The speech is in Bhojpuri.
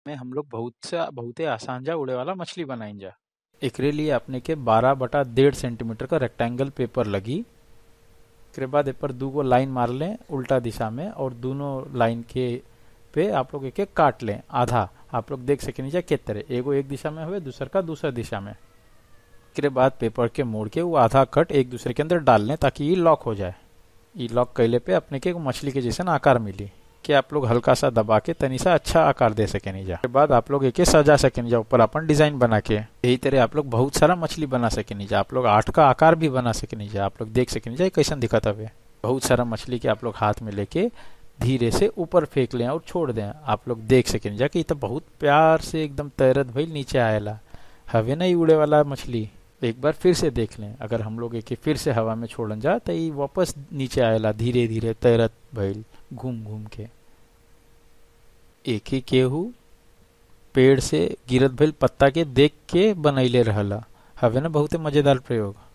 में हम लोग बहुत सा बहुते आसान जा उड़े वाला मछली बनाइन जा एकरे लिए अपने के 12 बटा डेढ़ सेंटीमीटर का रेक्टेंगल पेपर लगी एकरे बाद ऊपर दू गो लाइन मार लें उल्टा दिशा में और दोनों लाइन के पे आप लोग एक एक काट लें आधा आप लोग देख सके नीचे के तरह एगो एक दिशा में हुए दूसर का दूसरा दिशा में एकरे बाद पेपर के मोड़ के वो आधा कट एक दूसरे के अंदर डाल लें ताकि ये लॉक हो जाए ये लॉक कैले पे अपने के मछली के जैसे आकार मिली कि आप लोग हल्का सा दबा के तनी सा अच्छा आकार दे सके नहीं जा बाद आप लोग एक सजा सके नहीं जा ऊपर अपन डिजाइन बना के यही तरह आप लोग बहुत सारा मछली बना सके नहीं जा आप लोग आठ का आकार भी बना सके नहीं जा आप लोग देख सके नहीं जा कैसा दिखता हवे बहुत सारा मछली के आप लोग हाथ में लेके धीरे से ऊपर फेंक लें और छोड़ दें आप लोग देख सके नहीं जा कि तो बहुत प्यार से एकदम तैरत भइल नीचे आएला हवे ना उड़े वाला मछली एक बार फिर से देख लें अगर हम लोग एक फिर से हवा में छोड़न जा तो ये वापस नीचे आएला धीरे धीरे तैरत भइल घूम घूम के एक ही केहू पेड़ से गिरत भइल पत्ता के देख के बनैले रहला हवे ना बहुते मजेदार प्रयोग